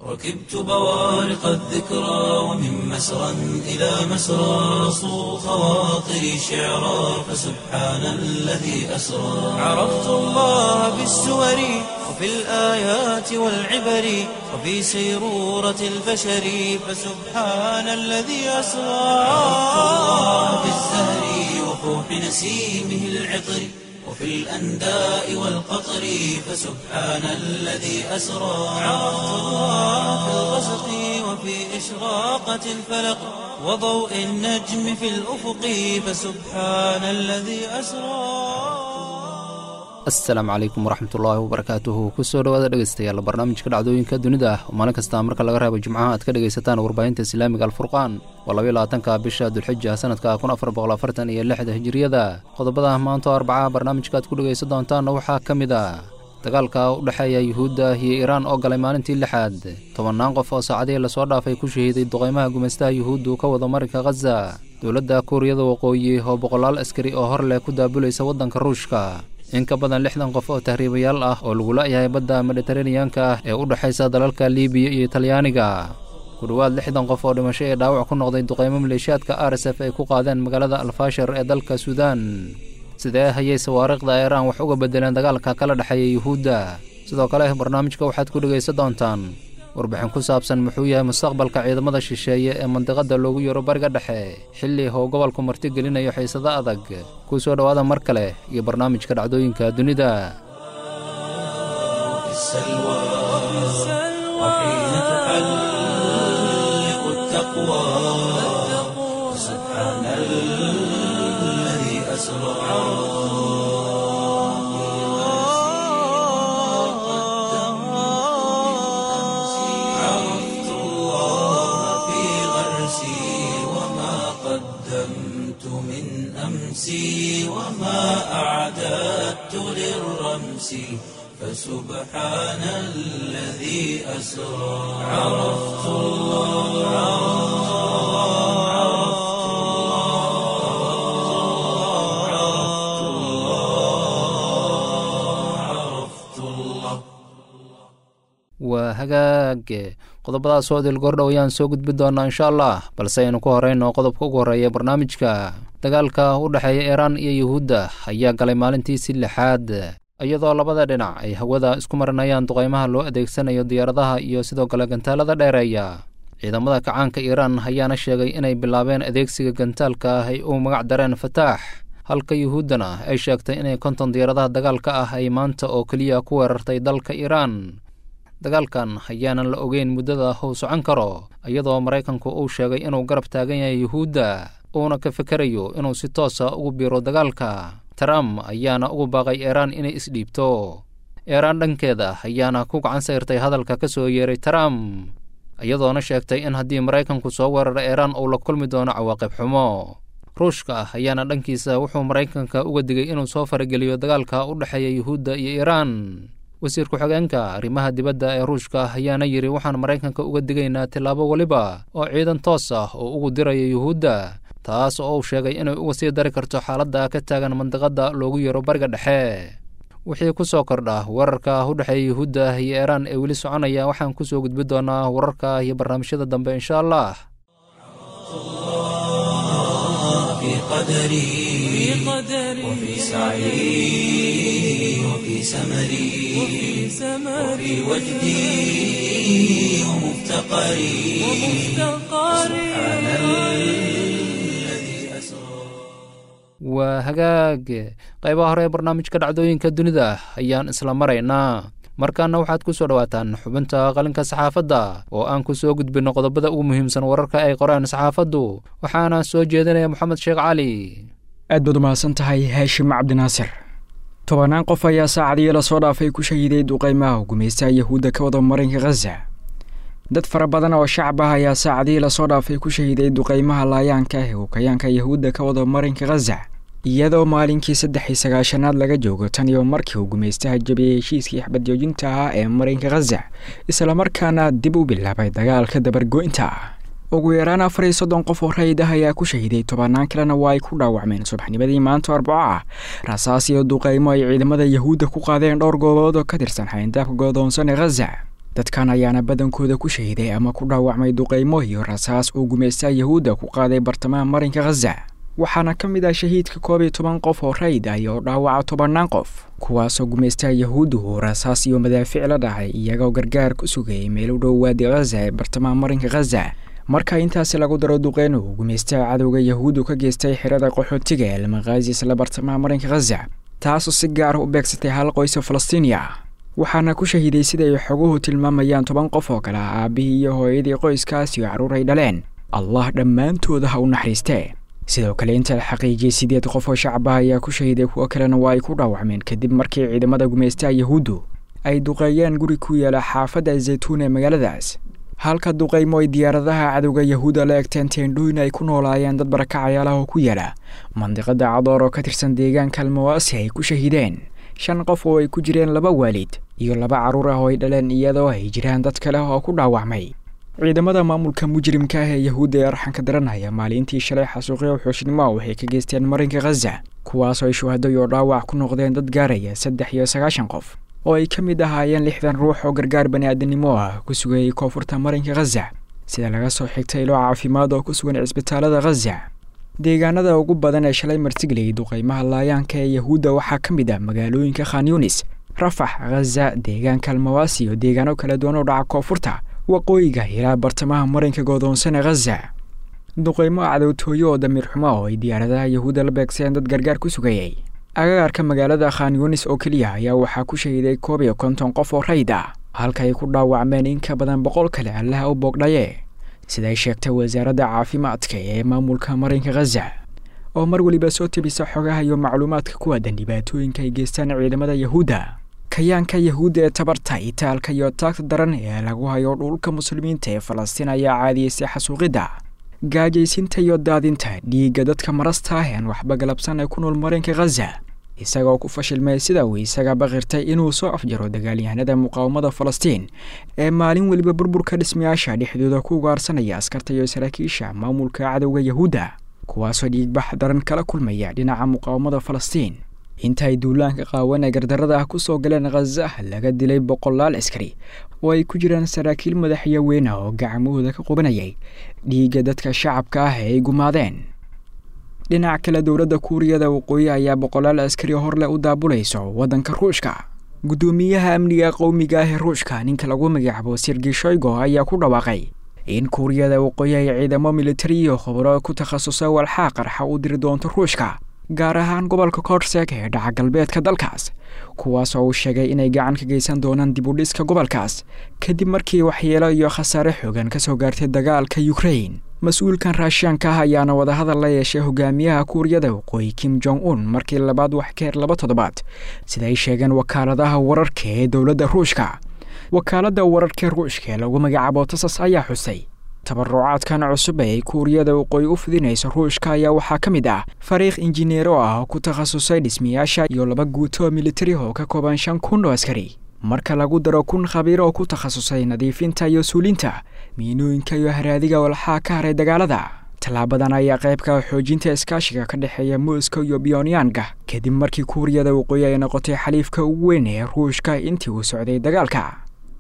ركبت بوارق الذكرى ومن مسرى إلى مسرى صو خواطري شعرا فسبحان الذي أسرى عرفت الله بالسور وفي الآيات والعبر وفي سيرورة البشر فسبحان الذي أسرى عرفت الله بالزهر وفوح نسيمه العطر وفي الأنداء والقطر فسبحان الذي أسرى عرفت الله في الغسق وفي إشراقة الفلق وضوء النجم في الأفق فسبحان الذي أسرى asalaamu calaykum waraxmatullaahi wabarakaatuhu kusoo dhawaada dhegeystayaal barnaamijka dhacdooyinka dunida ah oo maalin kasta marka laga reebo jimcaha aad ka dhegaysataan warbaahinta islaamiga alfurqaan waa labaiy labaatanka bisha dulxija sanadka kun afar boqol afartan iyo lixda hijiriyada qodobada maanta oo arbacaha barnaamijka aad ku dhegaysan doontaanna waxaa ka mid ah dagaalka u dhexeeya yuhuudda iyo iiraan oo galay maalintii lixaad tobannaan qof oo saacadihii lasoo dhaafay ku shahiiday duqaymaha gumaystaha yuhuuddu ka wada marinka khaza dowladda kuuriyada waqooyi oo boqolaal askari oo hor leh ku daabulaysa waddanka ruushka in ka badan lixdan qof oo tahriibayaal ah oo lagu la'yahay badda mediteraneyanka ah ee u dhexaysa dalalka libiya iyo talyaaniga ku dhowaad lixdan qof oo dhimasho ee dhaawac ku noqday duqaymo maleeshiyaadka r s f ay ku qaadeen magaalada alfashar ee dalka suudaan sidee hayay sawaariikhda iiraan wax uga bedeleen dagaalka kala dhexeeya yuhuudda sidoo kale barnaamijka waxaad ku dhegaysan doontaan warbixin ku saabsan muxuu yahay mustaqbalka ciidamada shisheeye ee mandiqada loogu yaro bariga dhexe xilli how gobolku marti gelinayo xiisado adag kuu soo dhowaada mar kale iyo barnaamijka dhacdooyinka dunida عرفت الله في غرسي وما قدمت من أمسي وما أعددت للرمس فسبحان الذي أسرى عرفت الله عرفت الله عرفت الله عرفت الله waa hagaag qodobadaas oo dilgordhow ayaan soo gudbi doonaa insha allah balse aynu ku horeyno qodobka ugu horreeya barnaamijka dagaalka u dhexeeya iiraan iyo yuhuudda ayaa galay maalintiisii lixaad iyadoo labada dhinac ay hawada isku marinayaan duqaymaha loo adeegsanayo diyaaradaha iyo sidoo kale gantaalada dheereeya ciidamada kacaanka iiraan ayaana sheegay inay bilaabeen adeegsiga gantaalka ah ay u magac dareen fataax halka yuhuuddana ay sheegtay inay konton diyaaradaha dagaalka ah ay maanta oo keliya ku weerartay dalka iiraan dagaalkan ayaanan la ogeyn muddada hou socon karo iyadoo maraykanku uu sheegay inuu garab taagan yahay yuhuudda uuna ka fekerayo inuu si toosa ugu biiro dagaalka trump ayaana ugu baaqay iiraan inay isdhiibto iiraan dhankeeda ayaana ku gacan sayrtay hadalka ka soo yeeray trump iyadoona sheegtay in haddii maraykanku soo weeraro iiraan uu la kulmi doono cawaaqib xumo ruushka ayaana dhankiisa wuxuu maraykanka uga digay inuu soo farageliyo dagaalka u dhexeeya yuhuudda iyo iiraan wasiir ku-xigeenka arrimaha dibadda ee ruushka ayaana yidhi waxaan maraykanka uga digaynaa tillaabo weliba oo ciidan toos ah oo ugu diraya yuhuudda taas oo uu sheegay inay uga sii dari karto xaaladda ka taagan mandiqadda loogu yaro bariga dhexe wixii ku soo kordha weerarka u dhexeeya yuhuudda iyo iiraan ee weli soconaya waxaan ku soo gudbi doonaa wararka iyo barnaamijyada dambe insha allah في قدري وفي سعي وفي سمري وفي وجدي ومفتقري سبحان الذي أسرى waa hagaag qaybaha hore ee barnaamijka dhacdooyinka dunida ayaan isla maraynaa markaana waxaad ku soo dhowaataan xubinta qalinka saxaafadda oo aan ku soo gudbinno qodobada ugu muhiimsan wararka ay qoreen saxaafaddu waxaana soo jeedinaya moxamed sheekh cali aad baad umahadsan tahay haashim cabdinaasir tobannaan qof ayaa saacadii lasoo dhaafay ku shahiiday duqaymaha gumaystaha yahuudda ka wada marinka khaza dad fara badan oo shacab ah ayaa saacadihii lasoo dhaafay ku shahiiday duqaymaha laayaanka ah ee hukayaanka yahuudda ka wada marinka khaza iyadoo maalinkii saddex iyo sagaashanaad laga joogo tan iyo markii uu gumaystaha jabiyey heshiiskii xabadjoojinta ahaa ee marinka khaza islamarkaana dib u bilaabay dagaalka dabargo-inta ugu yaraan afar iyo soddon qof oo rayid ah ayaa ku shahiiday tobannaan kalena waa ay ku dhaawacmeen subaxnimadii maanta arbaco ah rasaas iyo duqaymo ay ciidamada yahuudda ku qaadeen dhowr goobood oo ka tirsan xayndaabka godoonsan ee khaza dadkan ayaana badankooda ku shahiday ama ku dhaawacmay duqaymo iyo rasaas uu gumaystaha yahuudda ku qaaday bartamaha marinka khaza waxaana ka mid ah shahiidka koob iyo toban qof oo rayd ah oo dhaawaca tobannaan qof kuwaasoo gumaystaha yahuuddu uu rasaas iyo madaafiic la dhacay iyagoo gargaar ku sugayay meel u dhow waadi khaza ee bartamaha marinka khaza marka intaasi lagu daro duqeyn uu gumaystaha cadowga yahuuddu ka geystay xirada qaxootiga ee almaqaazi isla bartamaha marinka khaza taasoo si gaara u beegsatay hal qoys oo falastiiniya waxaana ku shahiiday siday xoguhu tilmaamayaan toban qof oo kale ah aabbihii iyo hooyadii qoyskaas iyo carruur ay dhaleen allah dhammaantooda ha u naxariistee sidoo kale inta la xaqiijiyey sideed qof oo shacaba ayaa ku shahiday kuwo kalena waa ay ku dhaawacmeen kadib markii ciidamada gumaystaha yahuuddu ay duqeeyeen guri ku yaala xaafadda zaytuun ee magaaladaas halka duqaymo ay diyaaradaha cadowga yahuudda la egteen teendhooyin ay ku noolaayeen dad barakacayaalaha oo ku yaala mandiqada cadoor oo ka tirsan deegaanka almawaasi ay ku shahiideen shan qof oo ay ku jireen laba waalid iyo laba carruur ah oo ay dhaleen iyadoo ay jiraan dad kale oo ku dhaawacmay ciidamada maamulka mujrimka ah ee yahuudda ee arxanka daranaya maalintii shalay xasuuqyo xooshnimo waxay ka geysteen marinka khaza kuwaasoo ay shuhado iyo dhaawac ku noqdeen dad gaaraya saddex iyo sagaashan qof oo ay ka mid ahaayeen lixdan ruux oo gargaar bani'aadanimo ah ku sugayay koonfurta marinka khaza sida laga soo xigtay ilo caafimaad oo ku sugan cisbitaalada khaza deegaanada ugu badan ee shalay martigeliyay duqaymaha laayaanka ee yahuudda waxaa ka mid ah magaalooyinka khan yunis rafax khaza deegaanka almawaasi iyo deegaano kala duwan oo dhaca koonfurta waqooyiga ilaa bartamaha marinka goodoonsan ee khaza duqaymo cadowtooyo oo damiir xumo oo ay diyaaradaha yahuudda la beegseen dad gargaar ku sugayay agagaarka magaalada khan yunis oo keliya ayaa waxaa ku shahiday koob iyo konton qof oo rayd ah halka ay ku dhaawacmeen in ka badan boqol kale allaha u boogdhaye siday sheegtay wasaaradda caafimaadka ee maamulka marinka khaza oo mar weliba soo tebisa xogaha iyo macluumaadka ku aadan dhibaatooyinka ay geystaan ciidamada yahuudda kayaanka yahuudda ee tabarta itaalka iyo taagta daran ee lagu hayo dhulka muslimiinta ee falastiin ayaa caadiyeysay xasuuqidda gaajaysinta iyo daadinta dhiigga dadka marasta ah ean waxba galabsan ee ku nool marinka khaza isagoo ku fashilmay sida uu isaga baqirtay inuu soo afjaro dagaalyahanada muqaawamada falastiin ee maalin weliba burburka dhismayaasha dhexdooda ku ugaarsanaya askarta iyo saraakiisha maamulka cadowga yahuudda kuwaasoo dhiigbax daran kala kulmaya dhinaca muqaawamada falastiin inta ay duulaanka qaawan ee gardarada ah ku soo galeen khaza laga dilay boqolaal askari oo ay ku jiraan saraakiil madaxyo weyn ah oo gacmahooda ka qubanayay dhiigga dadka shacabka ah ee ay gumaadeen dhinac kale dowladda kuuriyada waqooyi ayaa boqolaal askari horleh u daabulayso waddanka ruushka guddoomiyaha amniga qowmiga ah ee ruushka ninka lagu magacaabo sirgi shoygo ayaa ku dhawaaqay in kuuriyada waqooyi ay ciidamo militari iyo khubro ku takhasusa walxaa qarxa u diri doonto ruushka gaar ahaan gobolka korseg ee dhaca galbeedka dalkaas kuwaas oo uu sheegay inay gacan ka geysan doonaan dib u dhiska gobolkaas kadib markii waxyeelo iyo khasaare xoogan ka soo gaartay dagaalka yukrain mas-uulkan raashiyaanka ah ayaana wadahadal la yeeshay hogaamiyaha kuuriyada waqooyi kim jong un markii labaad wax ka her laba toddobaad sida ay sheegeen wakaaladaha wararka ee dowladda ruushka wakaaladda wararka ruushka ee lagu magacaabo tasas ayaa xusay tabarucaadkan cusub ee ay kuuriyada waqooyi u fidinayso ruushka ayaa waxaa ka mid ah fariikh injineero ah oo ku takhasusay dhismayaasha iyo laba guuto militari oo ka kooban shan kun oo askari marka lagu daro kun khabiir oo ku takhasusay nadiifinta iyo suulinta miinooyinka iyo haraadiga walxaa ka haray dagaalada tallaabadan ayaa qaybka xoojinta iskaashiga ka dhexeeya moscow iyo biyonyaanga kadib markii kuuriyada waqooyi ay noqotay xaliifka ugu weyn ee ruushka intii uu socday dagaalka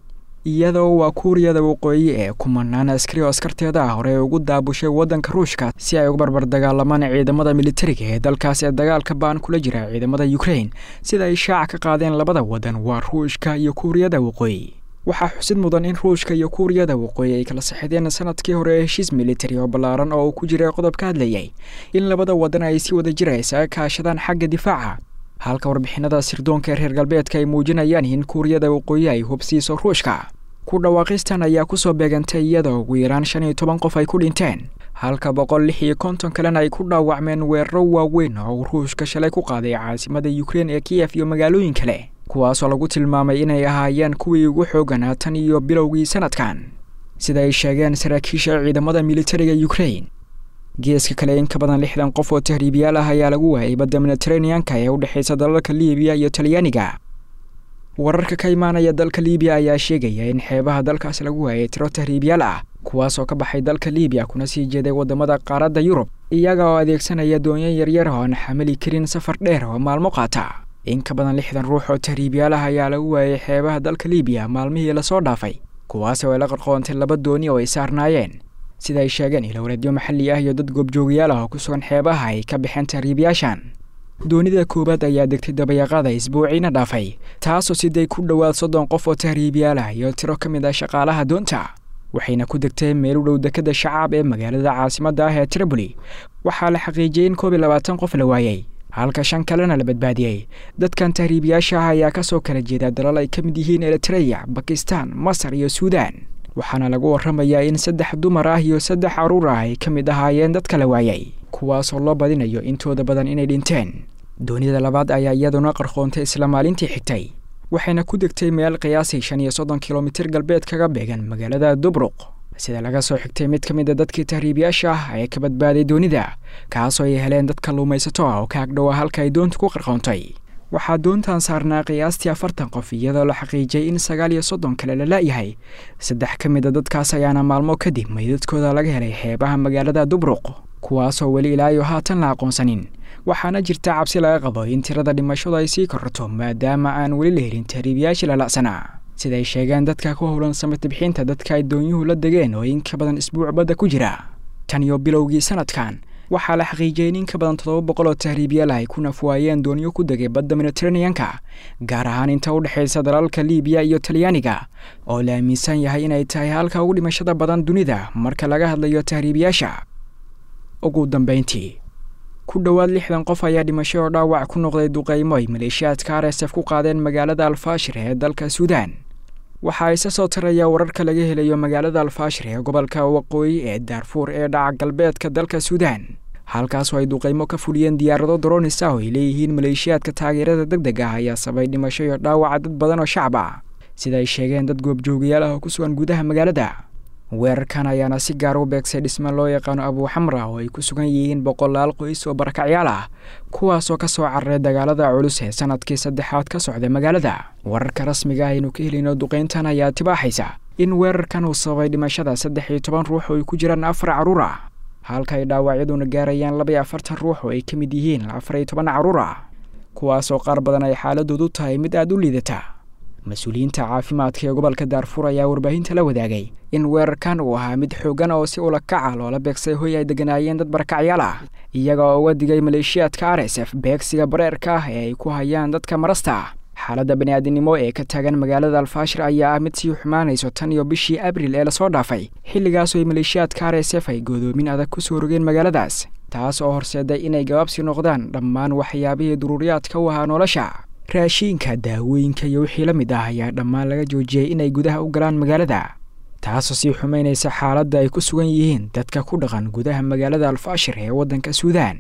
iyadoo waa kuuriyada waqooyi ee kumanaan askari oo askarteeda ah hore ugu daabushay waddanka ruushka si ay uga barbar dagaalamaan ciidamada militariga ee dalkaas ee dagaalka baan kula jira ciidamada yukrain sida ay shaaca ka qaadeen labada waddan waa ruushka iyo kuuriyada waqooyi waxaa xusid mudan in ruushka iyo kuuriyada waqooyi ay kala saxideen sanadkii hore heshiis militari oo ballaaran oo uu ku jiray qodob ka hadlayay in labada waddan ay si wada jira isaga kaashadaan xagga difaaca halka warbixinada sirdoonka ee reer galbeedka ay muujinayaan in kuuriyada waqooyi ay hubsiiso ruushka ku dhawaaqistan ayaa kusoo beegantay iyadoo ugu yaraan shan iyo toban qof ay ku dhinteen halka boqol lix iyo konton kalena ay ku dhaawacmeen weeraro waaweyn oo uu ruushka shalay ku qaaday caasimada yukrain ee kiyef iyo magaalooyin kale kuwaasoo lagu tilmaamay inay ahaayeen kuwii ugu xooganaa tan iyo bilowgii sanadkan sida ay sheegeen saraakiisha ciidamada militariga yukrain geeska kale in ka badan lixdan qof oo tahriibiyaal ah ayaa lagu waayay badda mediteraneanka ee u dhexaysa dalalka liibiya iyo talyaaniga wararka ka imaanaya dalka liibiya ayaa sheegaya in xeebaha dalkaas lagu waayay tiro tahriibyaal ah kuwaasoo ka baxay dalka liibiya kuna sii jeeday waddamada qaaradda yurub iyaga oo adeegsanaya doonyo yaryar oo aan xamili karin safar dheer oo maalmo qaata in ka badan lixdan ruux oo tahriibyaalaha ayaa lagu waayay xeebaha dalka liibiya maalmihii lasoo dhaafay kuwaasi oo ay la qarqoontay laba dooni oo ay saarnaayeen sida ay sheegeen ilowreedyo maxalli ah iyo dad goobjoogayaal ah oo ku sugan xeebaha ay ka baxeen tahriibyaashan doonida koowaad ayaa degtay dabayaqada isbuuciina dhaafay taasoo siday ku dhowaad soddon qof oo tahriibyaal ah iyo tiro ka mid ah shaqaalaha doonta waxayna ku degtay meel u dhow dekada shacaab ee magaalada caasimadda ah ee triboli waxaa la xaqiijiyey in koob iyo labaatan qof la waayey halka shan kalena la badbaadiyey dadkan tahriibiyaasha ah ayaa kasoo kala jeeda dalal ay ka mid yihiin eritreya bakistan masar iyo suudan waxaana lagu warramayaa in saddex dumar ah iyo saddex caruur ah ay ka mid ahaayeen dadka la waayay kuwaasoo loo badinayo intooda badan inay dhinteen doonida labaad ayaa iyaduna qarqoontay isla maalintii xigtay waxayna ku degtay meel qiyaasii shan iyo soddon kilomitir galbeed kaga beegan magaalada dubruq sida laga soo xigtay mid ka mid a dadkii tahriibiyaasha ah ee ka badbaaday doonida kaasoo ay heleen dad kalluumaysato ah oo ka agdhowa halka ay doonta ku qarqoontay waxaa doontan saarnaa qiyaastii afartan qof iyadoo la xaqiijiyay in sagaal iyo soddon kale la la'yahay saddex ka mid a dadkaas ayaana maalmo kadib meydadkooda laga helay xeebaha magaalada dubruq kuwaasoo weli ilaayo haatan la aqoonsanin waxaana jirta cabsi laga qabo in tirada dhimashadu ay sii korrato maadaama aan weli la helin tahriibiyaashii lala'sanaa siday sheegeen dadka ku howlan samata bixinta dadka ay doonyuhu la degeen oo in ka badan isbuuc badda ku jira tan iyo bilowgii sanadkan waxaa la xaqiijiyey in in ka badan toddoba boqol oo tahriibyaal ay ku nafwaayeen doonyo ku degay badda mediteraneanka gaar ahaan inta u dhexaysa dalalka liibiya iyo talyaaniga oo la aaminsan yahay inay tahay halka ugu dhimashada badan dunida marka laga hadlayo tahriibiyaasha ugu dambayntii ku dhowaad lixdan qof ayaa dhimasho oo dhaawac ku noqday duqaymo ay maleeshiyaadka r s f ku qaadeen magaalada alfaashir ee dalka suudaan waxaa isa soo taraya wararka laga helayo magaalada alfaashir ee gobolka waqooyi ee daarfuur ee dhaca galbeedka dalka suudaan halkaasoo ay duqaymo ka fuliyeen diyaarado dronis ah oo ay leeyihiin maleeshiyaadka taageerada deg deg ah ayaa sabay dhimasho iyo dhaawaca dad badan oo shacab ah sida ay sheegeen dad goobjoogayaal ah oo ku sugan gudaha magaalada weerarkan ayaana si gaar u beegsay dhisme loo yaqaano abuuxamra oo ay ku sugan yihiin boqolaal qoys oo barakacyaal ah kuwaasoo ka soo cararay dagaalada culus ee sanadkii saddexaad ka socda magaalada wararka rasmiga ah aynu ka helayno duqayntan ayaa tibaaxaysa in weerarkan uu sababay dhimashada saddex iyo toban ruux oo ay ku jiraan afar carruur ah halka ay dhaawacyaduna gaarayaan laba iyo afartan ruux oo ay ka mid yihiin afar iyo toban carruur ah kuwaasoo qaar badan ay xaaladoodu tahay mid aada u liidata mas-uuliyiinta caafimaadka ee gobolka daarfuur ayaa warbaahinta la wadaagay in weerarkan uu ahaa mid xoogan oo si ula kaca loola beegsay hoy ay deganaayeen dad barakacyaal ah iyaga oo uga digay maleeshiyaadka r s f beegsiga bareerka ah ee ay ku hayaan dadka marasta xaaladda bani'aadinimo ee ka taagan magaalada alfaashir ayaa ah mid sii xumaanayso tan iyo bishii abril ee lasoo dhaafay xilligaasoo ay maleeshiyaadka r s f ay godoomin adag ku soo rogeen magaaladaas taas oo horseeday inay gabaabsi noqdaan dhammaan waxyaabihii duruuriyaadka u ahaa nolosha raashiinka daawooyinka iyo wixii la mid ah ayaa dhammaan laga joojiyey inay gudaha u galaan magaalada taasoo sii xumaynaysa xaaladda ay ku sugan yihiin dadka ku dhaqan gudaha magaalada alfaashir ee waddanka suudaan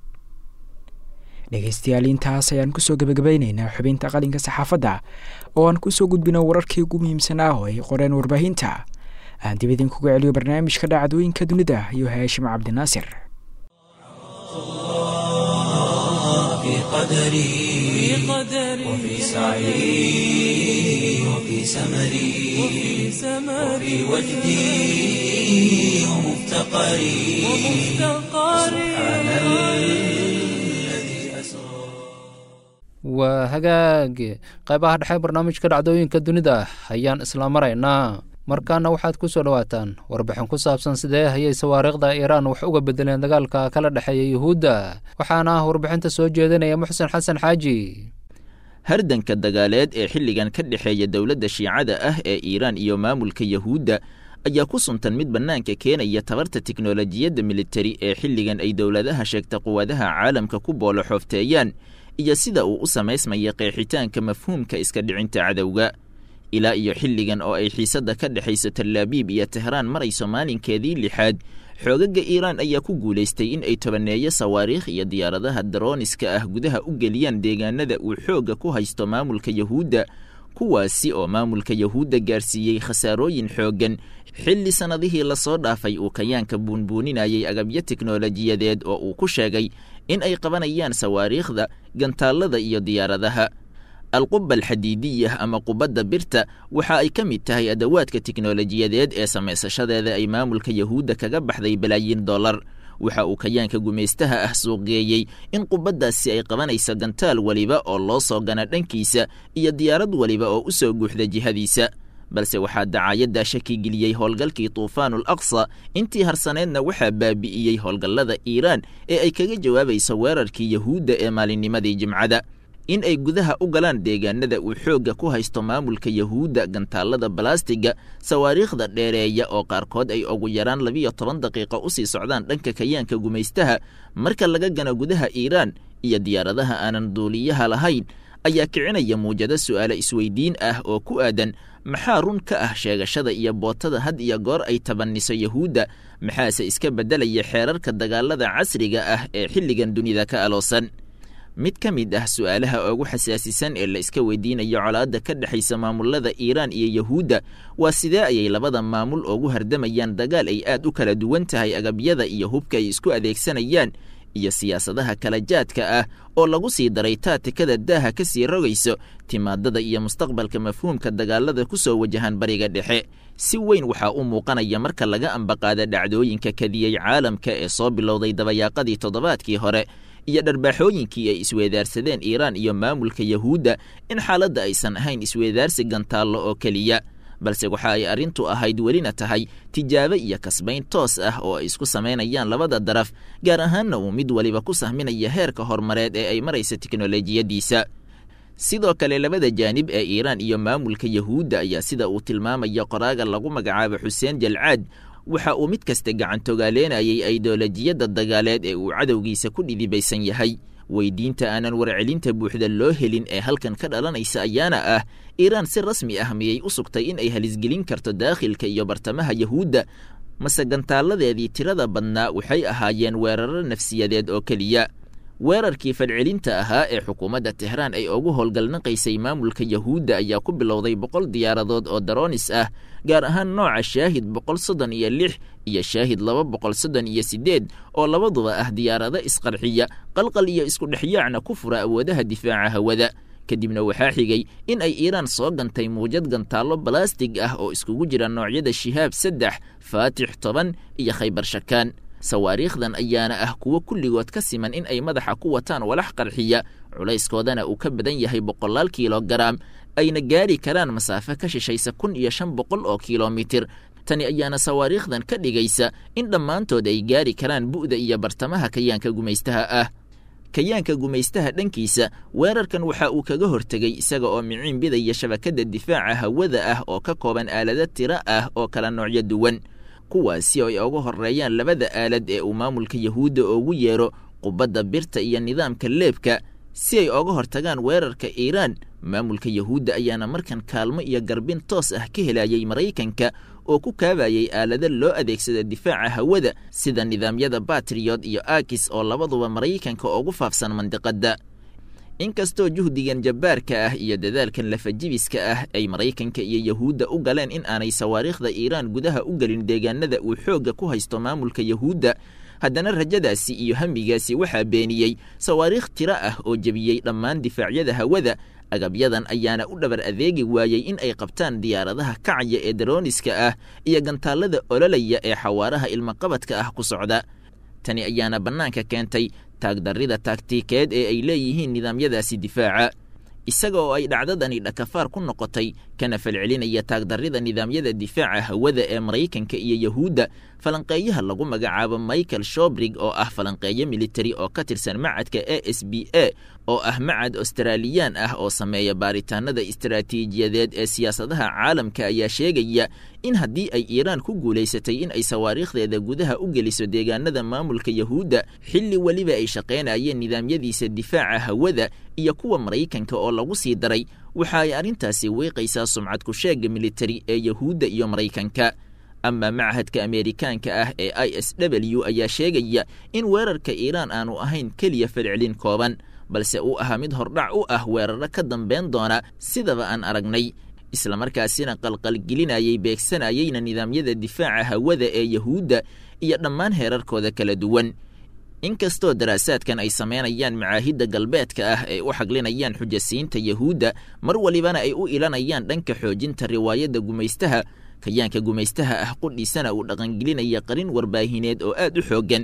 dhegaystayaal intaas ayaan kusoo gebagabaynaynaa xubinta qalinka saxaafadda oo aan kusoo gudbino wararkii ugu muhiimsanaa oo ay qoreen warbaahinta aan dib idinkuga celiyo barnaamijka dhacdooyinka dunida iyo haashim cabdinaasir قدري وفي سعي وفي سمري وفي وجدي ومفتقري سبحان الذي أسرى waa hagaage qaybaha dhexe barnaamijka dhacdooyinka dunida ayaan isla maraynaa markaana waxaad ku soo dhowaataan warbixin ku saabsan sidee hayay sawaariikhda iiraan wax uga bedeleen dagaalka kala dhexeeya yuhuudda waxaana warbixinta soo jeedinaya muxsen xasan xaaji hardanka dagaaleed ee xilligan ka dhexeeya dowladda shiicada ah ee iiraan iyo maamulka yahuudda ayaa ku suntan mid bannaanka keenaya tabarta tiknolojiyadda militari ee xilligan ay dowladaha sheegta quwadaha caalamka ku boolo xoofteeyaan iyo sida uu u samaysmaya qeexitaanka mafhuumka iska dhicinta cadowga ilaa iyo xilligan oo ay xiisadda ka dhexayso talaabiib iyo tehraan marayso maalinkeedii lixaad xoogaga iiraan ayaa ku guulaystay in ay tobaneeyo sawaariikh iyo diyaaradaha darooniska ah gudaha u geliyaan deegaanada uu xoogga ku haysto maamulka yahuudda kuwaasi oo maamulka yahuudda gaarsiiyey khasaarooyin xooggan xilli sannadihii lasoo dhaafay uu kayaanka buunbuuninayay agabyo teknolojiyadeed oo uu ku sheegay in ay qabanayaan sawaariikhda gantaallada iyo diyaaradaha alquba alxadiidiyah ama qubadda birta waxa ay ka mid tahay adawaadka tiknolojiyadeed ee samaysashadeeda ay maamulka yahuudda kaga baxday balaayiin dollar waxa uu kayaanka gumaystaha ah suuqgeeyey in qubaddaasi ay qabanayso gantaal weliba oo loo soo gana dhankiisa iyo diyaarad weliba oo u soo guuxda jihadiisa balse waxaa dacaayaddaa shaki geliyey howlgalkii tuufaanul aqsa intii harsaneedna waxaa baabi'iyey howlgallada iiraan ee ay kaga jawaabayso weerarkii yahuudda ee maalinnimadii jimcada in ay gudaha u galaan deegaanada uu xoogga ku haysto maamulka yahuudda gantaallada balastiga sawaariikhda dheereeya oo qaarkood ay ugu yaraan labiyo toban daqiiqo usii socdaan dhanka kayaanka gumaystaha marka laga gano gudaha iiraan iyo diyaaradaha aanan duuliyaha lahayn ayaa kicinaya muujado su'aale isweydiin ah oo ku aadan maxaa run ka ah sheegashada iyo bootada had iyo goor ay tabanniso yahuudda maxaase iska beddelaya xeerarka dagaalada casriga ah ee xilligan dunida ka aloosan mid ka mid ah su'aalaha ugu xasaasisan ee la iska weydiinayo colaadda ka dhexaysa maamulada iiraan iyo yahuudda waa sidee ayay labada maamul ugu hardamayaan dagaal ay aad u kala duwan tahay agabyada iyo hubka ay isku adeegsanayaan iyo siyaasadaha kala jaadka ah oo lagu sii daray taatikada daaha ka sii rogayso timaadada iyo mustaqbalka mafhuumka dagaalada ku soo wajahan bariga dhexe si weyn waxaa u muuqanaya marka laga ambaqaada dhacdooyinka kadiyey caalamka ee soo bilowday dabayaaqadii toddobaadkii hore iyo dharbaaxooyinkii ay isweedaarsadeen iiraan iyo maamulka yahuudda in xaaladda aysan ahayn isweedaarsi gantaallo oo keliya balse waxa ay arrintu ahayd welina tahay tijaabo iyo kasbayn toos ah oo ay isku samaynayaan labada daraf gaar ahaanna uu mid waliba ku sahminaya heerka horumareed ee ay maraysa teknolojiyaddiisa sidoo kale labada jaanib ee iiraan iyo maamulka yahuudda ayaa sida uu tilmaamaya qoraaga lagu magacaabo xuseen jalcaad waxa uu mid kasta gacantogaaleenayay aidolojiyadda dagaaleed ee uu cadowgiisa ku dhidibaysan yahay weydiinta aanan warcelinta buuxda loo helin ee halkan ka dhalanaysa ayaana ah iiraan si rasmi ah miyay u sugtay in ay halisgelin karto daakhilka iyo bartamaha yahuudda mase gantaaladeedii tirada badnaa waxay ahaayeen weeraro nafsiyadeed oo keliya weerarkii fadcelinta ahaa ee xukuumadda tehraan ay ugu howlgalnaqaysay maamulka yahuudda ayaa ku bilowday boqol diyaaradood oo daroonis ah gaar ahaan nooca shaahid boqol soddon iyo lix iyo shaahid laba boqol soddon iyo siddeed oo labaduba ah diyaarado isqarxiya qalqal iyo isku dhexyaacna ku fura awoodaha difaaca hawada kadibna waxaa xigay in ay iiraan soo gantay muujad gantaallo balastig ah oo iskugu jira noocyada shihaab saddex faatix toban iyo khaybar shakaan sawaariikhdan ayaana ah kuwo kulligood ka siman in ay madaxa ku wataan walax qarxiya culayskoodana uu ka badan yahay boqolaal kilogaram ayna gaari karaan masaafo ka shishaysa kun iyo shan boqol oo kilomitir tani ayaana sawaariikhdan ka dhigaysa in dhammaantood ay gaari karaan bu'da iyo bartamaha kayaanka gumaystaha ah kayaanka gumaystaha dhankiisa weerarkan waxa uu kaga hortegey isaga oo miciin bidaya shabakadda difaaca hawada ah oo ka kooban aalado tiro ah oo kala noocyo duwan kuwaasi oo ay uga horreeyaan labada aalad ee uu maamulka yahuudda ugu yeero qubadda birta iyo nidaamka leebka si ay oga hortagaan weerarka iiraan maamulka yahuudda ayaana markan kaalmo iyo garbin toos ah ka helayay maraykanka oo ku kaabayay aalado loo adeegsada difaaca hawada sida nidaamyada batriyod iyo akis oo labaduba maraykanka ugu faafsan mandiqadda inkastoo juhdigan jabbaarka ah iyo dadaalkan lafajibiska ah ay maraykanka iyo yahuudda u galeen in aanay sawaariikhda iiraan gudaha u gelin deegaanada uu xoogga ku haysto maamulka yahuudda haddana rajadaasi iyo hamigaasi waxaa beeniyey sawaariikh tiro ah oo jebiyey dhammaan difaacyada hawada agabyadan ayaana u dhabar adeegi waayey in ay qabtaan diyaaradaha kacaya ee darooniska ah iyo gantaallada ololaya ee xawaaraha ilmaqabadka ah ku socda tani ayaana bannaanka keentay taagdarrida taagtiikeed ee ay leeyihiin nidaamyadaasi difaaca isaga oo ay dhacdadani dhakafaar ku noqotay kana falcelinaya taagdarrida nidaamyada difaaca hawada ee maraykanka iyo yahuudda falanqeeyaha lagu magacaabo michael shobrig oo ah falanqeeyo militari oo ka tirsan macadka a s b a oo ah macad australiyaan ah oo sameeya baaritaanada istaraatiijiyadeed ee siyaasadaha caalamka ayaa sheegaya in haddii ay iiraan ku guulaysatay in ay sawaariikhdeeda gudaha u geliso deegaanada maamulka yahuudda xilli weliba ay shaqaynayeen nidaamyadiisa difaaca hawada iyo kuwa maraykanka oo lagu sii daray waxa ay arrintaasi wiiqaysaa sumcad ku-sheega militari ee yahuudda iyo maraykanka ama machadka ameerikaanka ah ee i s w ayaa sheegaya in weerarka iiraan aanu ahayn keliya falcelin kooban balse uu ahaa mid hordhac u ah weeraro ka dambeyn doona sidaba aan aragnay islamarkaasina qalqalgelinayay beegsanayeyna nidaamyada difaaca hawada ee yahuudda iyo dhammaan heerarkooda kala duwan inkastoo daraasaadkan ay samaynayaan macaahidda galbeedka ah ay u xaglinayaan xujasiinta yahuudda mar walibana ay u ilanayaan dhanka xoojinta riwaayadda gumaystaha kayaanka gumaystaha ah qudhiisana uu dhaqangelinaya qarin warbaahineed oo aad u xooggan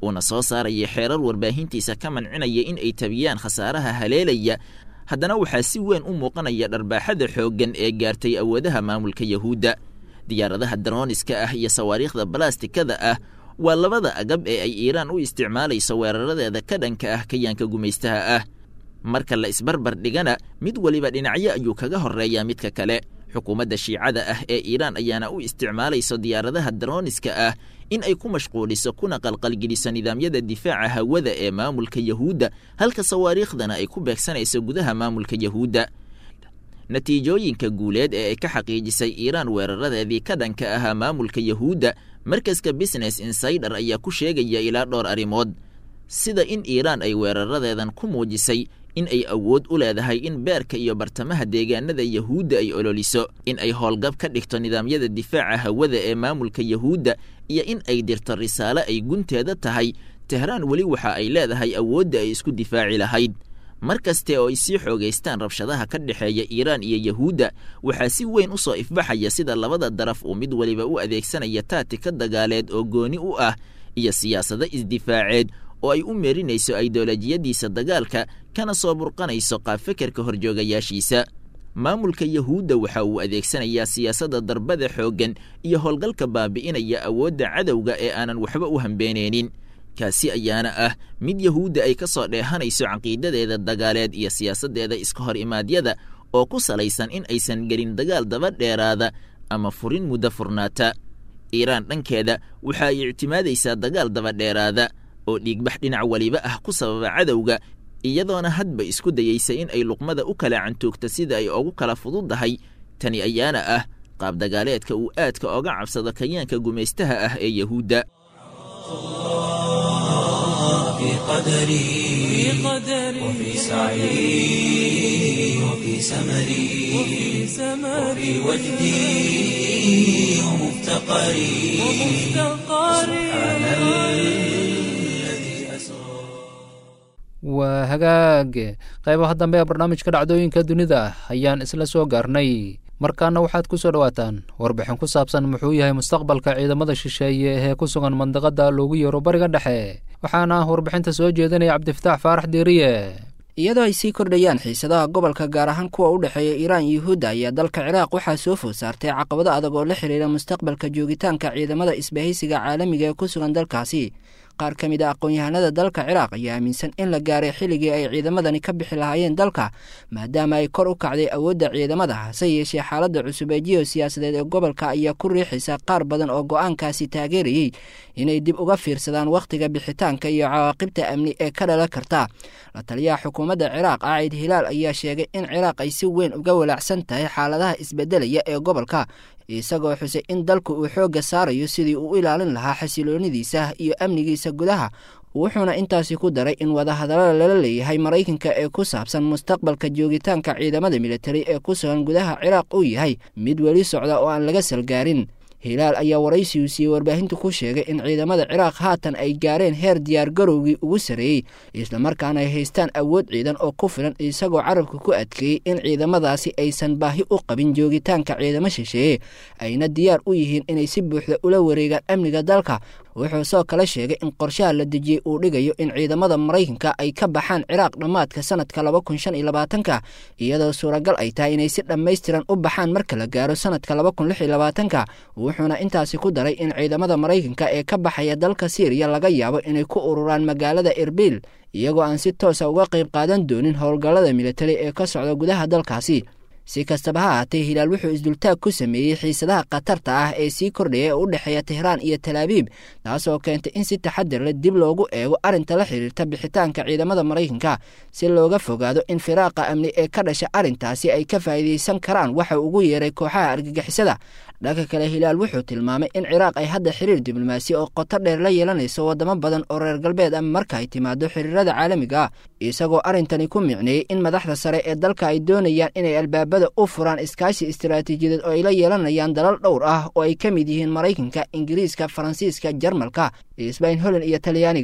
uuna soo saaraya xeerar warbaahintiisa ka mancinaya in ay tabiyaan khasaaraha haleelaya haddana waxaa si weyn u muuqanaya dharbaaxada xooggan ee gaartay awoodaha maamulka yahuudda diyaaradaha darooniska ah iyo sawaariikhda balastikada ah waa labada agab ee ay iiraan u isticmaalayso weeraradeeda ka dhanka ah kayaanka gumaystaha ah marka la isbarbar dhigana mid weliba dhinacyo ayuu kaga horreeyaa midka kale xukuumadda shiicada ah ee iiraan ayaana u isticmaalayso diyaaradaha darooniska ah in ay ku mashquuliso kuna qalqalgeliso nidaamyada difaaca hawada ee maamulka yahuudda halka sawaariikhdana ay ku beegsanayso gudaha maamulka yahuudda natiijooyinka guuleed ee ay ka xaqiijisay iiraan weeraradeedii ka dhanka ahaa maamulka yahuudda markaska business insider ayaa ku sheegaya ilaa dhowr arrimood sida in iiraan ay weeraradeedan ku muujisay in ay awood u leedahay in beerka iyo bartamaha deegaanada yahuudda ay ololiso in ay howlgab ka dhigto nidaamyada difaaca hawada ee maamulka yahuudda iyo in ay dirto risaale ay gunteeda tahay tehraan weli waxa ay leedahay awoodda ay isku difaaci lahayd mar kaste oo ay sii xoogaystaan rabshadaha ka dhexeeya iiraan iyo yahuudda waxaa si weyn u soo ifbaxaya sida labada daraf uu mid weliba u adeegsanaya taatika dagaaleed oo gooni u ah iyo siyaasado isdifaaceed oo ay u meerinayso aidolojiyadiisa dagaalka kana soo burqanayso qaabfekerka horjoogayaashiisa maamulka yahuudda waxa uu adeegsanayaa siyaasadda darbada xooggan iyo howlgalka baabi'inaya awoodda cadowga ee aanan waxba u hambeenaynin kaasi ayaana ah mid yahuudda ay ka soo dheehanayso caqiidadeeda dagaaleed iyo siyaasaddeeda iska hor imaadyada oo ku salaysan in aysan gelin dagaal daba dheeraada ama furin muddo furnaata iiraan dhankeeda waxa ay ictimaadaysaa dagaal daba dheeraada oo dhiigbax dhinac weliba ah ku sababa cadowga iyadoona hadba isku dayeysa in ay luqmada u kala cantuugta sida ay ugu kala fududdahay tani ayaana ah qaab dagaaleedka uu aadka oga cabsado kayaanka gumaystaha ah ee yahuudda في قدري وفي سعي وفي سمري وفي وجدي ومفتقري سبحان الذي أسرى waa hagaag qaybaha dambe ee barnaamijka dhacdooyinka dunida ayaan isla soo gaarnay markaana waxaad ku soo dhowaataan warbixin ku saabsan muxuu yahay mustaqbalka ciidamada shisheeye ee ku sugan mandaqada loogu yeero bariga dhexe waxaana warbixinta soo jeedinaya cabdifataax faarax diiriye iyadoo ay sii kordhayaan xiisadaha gobolka gaar ahaan kuwa u dhexeeya iiraan iyo yuhuudda ayaa dalka ciraaq waxaa soo food saartay caqabado adag oo la xidhiira mustaqbalka joogitaanka ciidamada isbahaysiga caalamiga ee ku sugan dalkaasi qaar ka mid a aqoon-yahanada dalka ciraaq ayaa aaminsan in la gaaray xilligii ay ciidamadani ka bixi lahaayeen dalka maadaama ay kor u kacday awoodda ciidamada hase yeeshee xaaladda cusub ee jiho siyaasadeed ee gobolka ayaa ku riixaysa qaar badan oo go-aankaasi taageerayey inay dib uga fiirsadaan wakhtiga bixitaanka iyo cawaaqibta amni ee ka dhalan karta la taliyaha xukuumadda ciraaq caacid hilaal ayaa sheegay in ciraaq ay si weyn uga walaacsan tahay xaaladaha isbedelaya ee gobolka isagoo xusay in dalku uu xoogga saarayo sidii uu u ilaalin lahaa xasiloonidiisa iyo amnigiisa gudaha wuxuuna intaasi ku daray in wadahadallada lala leeyahay maraykanka ee ku saabsan mustaqbalka joogitaanka ciidamada militari ee ku sugan gudaha ciraaq uu yahay mid weli socda oo aan laga salgaarin hilaal ayaa waraysigu siiyey warbaahinta ku sheegay in ciidamada ciraaq haatan ay gaareen heer diyaar garowgii ugu sarreeyey islamarkaana ay haystaan awood ciidan oo ku filan isagoo carabka ku adkeeyey in ciidamadaasi aysan baahi u qabin joogitaanka ciidamo shisheeye ayna diyaar u yihiin inay si buuxda ula wareegaan amniga dalka wuxuu soo kale sheegay in qorshaha la dejiyey uu dhigayo in ciidamada maraykanka ay ka baxaan ciraaq dhammaadka sanadka laba kun shan iyo labaatanka iyadoo suuragal ay tahay inay si dhammaystiran u baxaan marka la gaaro sanadka laba kun lix iyo labaatanka wuxuuna intaasi ku daray in ciidamada maraykanka ee ka baxaya dalka siiriya laga yaabo inay ku ururaan magaalada erbil iyagoo aan si toosa uga qayb qaadan doonin howlgallada militari ee ka socda gudaha dalkaasi si kastaba ha ahaatee hilaal wuxuu isdultaag ku sameeyey xiisadaha khatarta ah ee sii kordhaya ee u dhexeeya tehraan iyo talaabiib taasoo keentay in si taxadir leh dib loogu eego arrinta la xidhiirta bixitaanka ciidamada maraykanka si looga fogaado in firaaqa amni ee ka dhasha arrintaasi ay ka faa'iidaysan karaan waxa ugu yeeray kooxaha argagixisada dhanka kale hilaal wuxuu tilmaamay in ciraaq ay hadda xiriir diblomaasi oo qoto dheer la yeelanayso wadamo badan oo reer galbeed ah marka ay timaado xiriirada caalamiga ah isagoo arrintani ku micneeyey in madaxda sare ee dalka ay doonayaan inay albaabada u furaan iskaashi istaraatiijiyadeed oo ay la yeelanayaan dalal dhowr ah oo ay ka mid yihiin maraykanka ingiriiska faransiiska jarmalka sbain holland iyo talyaaniga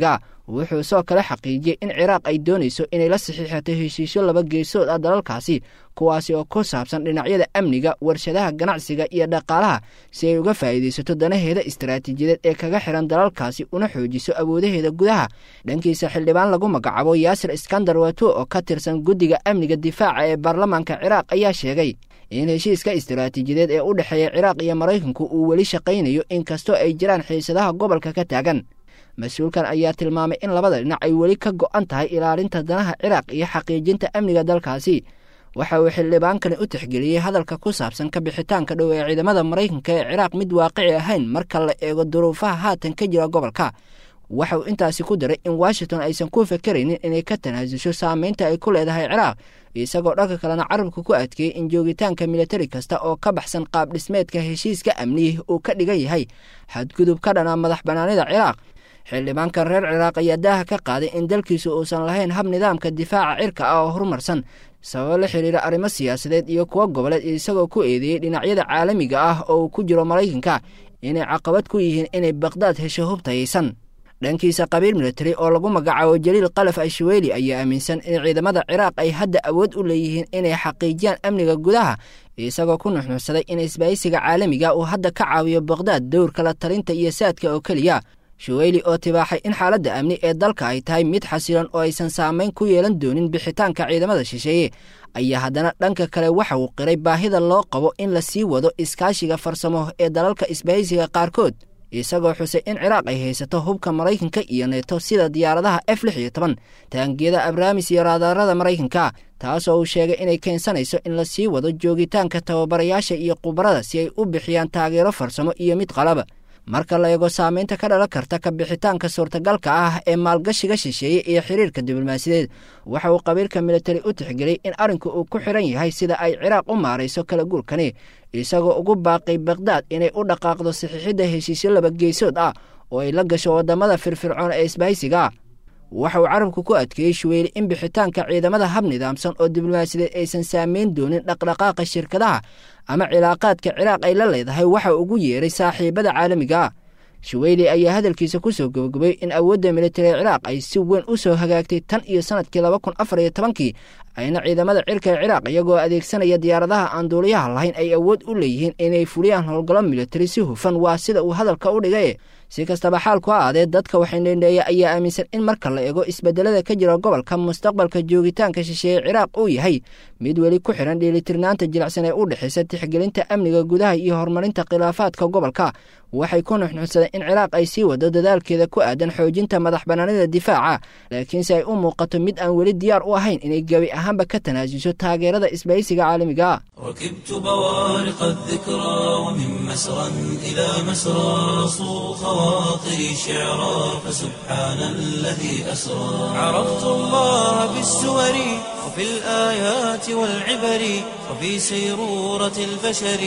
wuxuu soo kale xaqiijiyey in ciraaq ay doonayso inay la saxiixato heshiisyo laba geesood ah dalalkaasi kuwaasi oo ku saabsan dhinacyada amniga warshadaha ganacsiga iyo dhaqaalaha si ay uga faa'iidaysato danaheeda istaraatiijiyadeed ee kaga xihan dalalkaasi una xoojiso awoodaheeda gudaha dhankiisa xildhibaan lagu magacaabo yaasir iskandar wato oo ka tirsan guddiga amniga difaaca ee baarlamaanka ciraaq ayaa sheegay in heshiiska istaraatiijiyadeed ee u dhexeeya ciraaq iyo maraykanku uu weli shaqaynayo inkastoo ay jiraan xiisadaha gobolka ka taagan mas-uulkan ayaa tilmaamay in labada dhinac ay weli ka go'an tahay ilaalinta danaha ciraaq iyo xaqiijinta amniga dalkaasi waxa uu xildhibaankani u tixgeliyey hadalka ku saabsan ka bixitaanka dhow ee ciidamada maraykanka ee ciraaq mid waaqici ahayn marka la eego duruufaha haatan ka jira gobolka waxa uu intaasi ku daray in washington aysan ku fakeraynin inay ka tanaasusho saameynta ay ku leedahay ciraaq isagoo dhanka kalena carabka ku adkeeyey in joogitaanka militari kasta oo ka baxsan qaab dhismeedka heshiiska amnihi uu ka dhigan yahay xadgudub ka dhana madax bannaanida ciraaq xildhibaankan reer ciraaq ayaa daaha ka qaaday in dalkiisu uusan lahayn hab nidaamka difaaca cirka ah oo horumarsan sababo la xiriira arrimo siyaasadeed iyo kuwo goboleed isagoo ku eedeeyey dhinacyada caalamiga ah oo uu ku jiro maraykanka inay caqabad ku yihiin inay baqhdaad hesho hubtayaysan dhankiisa qabiil militari oo lagu magacaabo jaliil kalaf ashweeli ayaa aaminsan in ciidamada ciraaq ay hadda awood u leeyihiin inay xaqiijiyaan amniga gudaha isagoo ku nuxnuxsaday in isbaahisiga caalamiga uu hadda ka caawiyo baqhdaad dowrka la talinta iyo saadka oo keliya shuweyli oo tibaaxay in xaaladda amni ee dalka ay tahay mid xasilan oo aysan saamayn ku yeelan doonin bixitaanka ciidamada shisheeye ayaa haddana dhanka kale waxa uu qiray baahida loo qabo in la sii wado iskaashiga farsamo ee dalalka isbahaysiga qaarkood isagoo xusay in ciraaq ay haysato hubka maraykanka iyo neeto sida diyaaradaha f lix iyo toban taangiyada abraamis iyo raadaarada maraykanka taasoo uu sheegay inay keensanayso in la sii wado joogitaanka tababarayaasha iyo khubarada si ay u bixiyaan taageero farsamo iyo mid qalaba marka la eego saameynta ka dhalan karta ka bixitaanka suurtagalka ah ee maalgashiga shisheeye iyo xiriirka diblomaasiyadeed waxa uu qabiilka militari u tixgeliyey in arrinku uu ku xiran yahay sida ay ciraaq u maarayso kala guurkani isagoo ugu baaqay bakhdad inay u dhaqaaqdo saxiixidda heshiisyo laba geesood ah oo ay la gasho waddamada firfircoon ee isbahaysiga waxa uu carabku ku adkeeyey shuweyli in bixitaanka ciidamada hab nidaamsan oo diblomaasiyadeed aysan saameyn doonin dhaqdhaqaaqa shirkadaha ama cilaaqaadka ciraaq ay la leedahay waxa ugu yeeray saaxiibada caalamiga shuweyli ayaa hadalkiisa ku soo gabagabay in awoodda militari ciraaq ay si weyn u soo hagaagtay tan iyo sanadkii laba kun afar iyo tobankii ayna ciidamada cirka ee ciraaq iyagoo adeegsanaya diyaaradaha aan duuliyaha lahayn ay awood u leeyihiin inay fuliyaan howlgallo militari si hufan waa sida uu hadalka u dhigay si kastaba xaalku ha aadee dadka waxaynendheeya ayaa aaminsan in marka la eego isbedelada ka jira gobolka mustaqbalka joogitaanka shisheeye ciraaq uu yahay mid weli ku xihan dheelitirnaanta jilicsan ee u dhexaysa tixgelinta amniga gudaha iyo horumarinta khilaafaadka gobolka waxay ku nuxnuxsadeen in ciraaq ay sii wado dadaalkeeda ku aadan xoojinta madax bannaanida difaaca laakiinse ay u muuqato mid aan weli diyaar u ahayn inay gebi ahaanba ka tanaasuso taageerada isbahaysiga caalamiga ركبت بوارق الذكرى ومن مسرى إلى مسرى صو خواطري شعرا فسبحان الذي أسرى عرفت الله بالسور وفي الآيات والعبر وفي سيرورة البشر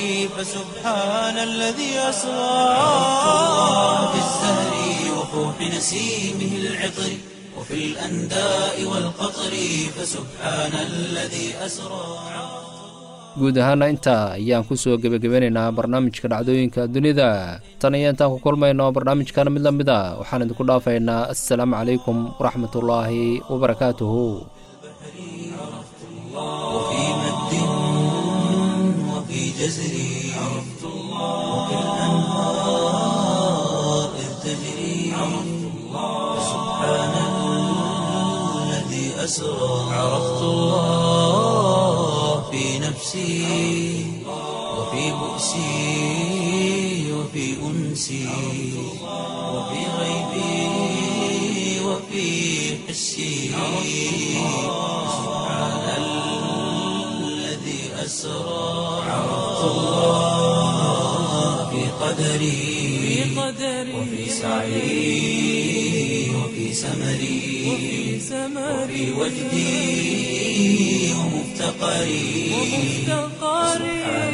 فسبحان الذي أسرى عرفت الله بالزهر وفوح نسيمه العطر وفي الأنداء والقطر فسبحان الذي أسرى guud ahaana intaa ayaan ku soo gebagabeynaynaa barnaamijka dhacdooyinka dunida tan iyo intaan ku kulmayno barnaamijkan mid la mid a waxaan idinku dhaafaynaa assalaamu calaykum waraxmatullaahi wabarakaatuhu وفي مد وفي جزر عرفت الله وفي الأنهار إذ تجري عرفت الله سبحان الذي أسرى عرفت الله في نفسي وفي بؤسي وفي أنسي وفي غيبي وفي حسي سبحان الذي أسرى عرفت الله في قدري وفي سعي وفي سمري وفي وجدي ومفتقري سبحان